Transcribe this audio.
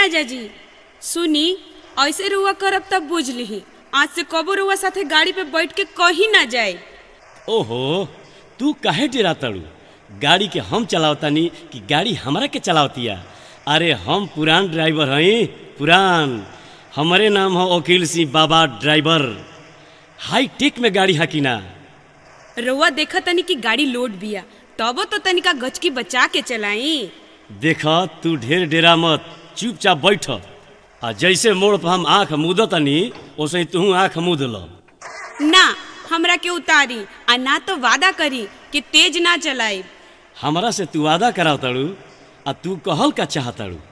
राजा जी सुनी ऐसे रुआ करब तब बुझ लिही आज से कबो रुआ साथे गाड़ी पे बैठ के कहीं ना जाए ओहो तू काहे डेरा तड़ू गाड़ी के हम चलावतानी कि गाड़ी हमरा के चलावतिया अरे हम पुरान ड्राइवर हई पुरान हमारे नाम हो वकील सिंह बाबा ड्राइवर हाई टेक में गाड़ी हकीना रुआ देखा तनी कि गाड़ी लोड बिया तबो तो तनिका गचकी बचा के चलाई देख तू ढेर डेरा मत चुपचाप बैठ आ जैसे मोड़ पर हम आँख मूदतनी वैसे तू आँख मूद ल ना हमरा के उतारी आ ना तो वादा करी कि तेज ना चलाई हमरा से तू वादा कराव तड़ू आ तू कहल का चाहतड़ू